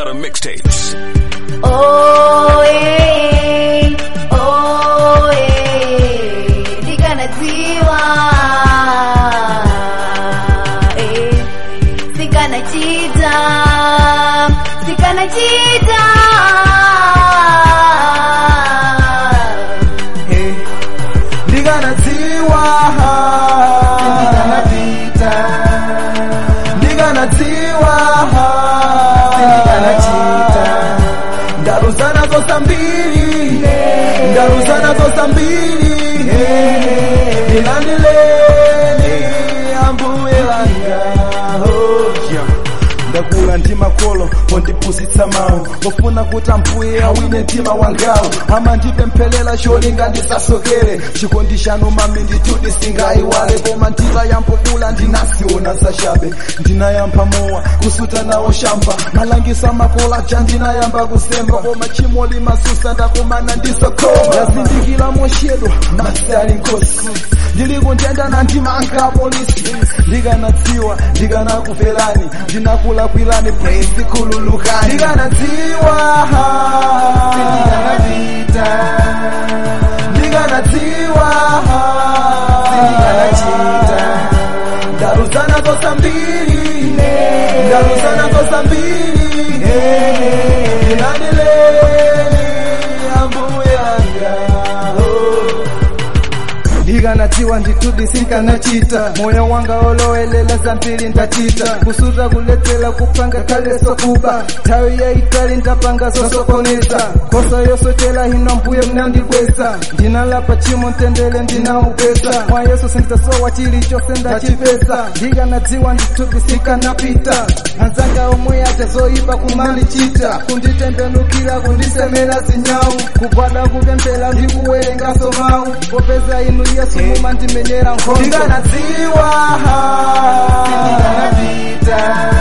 Gunpowder Mixtapes. Oh, yeah. Oh, yeah. Ndikanadziwa. Eh. Sikanachita. Sikanachita. Hey, ndikanadziwa ndikanapita ndikanadziwa ndikanachita ndaruzana zosambiri ndaruzana zosambiri ilandileni ambuye wanga oh, yeah. ndakula ndi makolo ondipusitsa mawu ofuna kuti ambuye awine mtima wangawo amandipempherera cholinga ndisasokere chikondi chanu mami ndituti singayiwale koma nditayambokula ndinasiona zachabe ndinayamba mowa kusuta nawo shamba malangisa makola ja ndinayamba kusemba koma chimo limasusa ndakumana ndisokoma ndazindikira mochedwa masi ali nkosi ndili kuntenda na ndimanga polisi ndikanadziwa ndikanakuverani ndinakulakwirani praise kululukani ndikanadziwa ndikanapita ndikanadziwa ndikanachita ndaruzana zosambiri ndaruzana zosambiri ilandileni ambuye anga oh. ndikanadziwa ndituti sinkanachita moyo wanga olowelela zambiri ndachita kusuta kuletsela kupanga kaleso kuba nthawi yayitali ndapanga zosokoneza kosa yosochela hino mbuye mnandikweza ndinalapa chimo mtendere ndinaupeza mwa yesu sinditasowa chilichonse ndachipeza ndikanadziwa ndituti sinkanapita anzanga omwe aja zoyipa kumalichita kunditembenukira kundisemera zinyawu kugwada kupemphera ndikuwerengaso mawu popeza inu yesu mumandimenyera nkhondo ndikanadziwa ndikanapita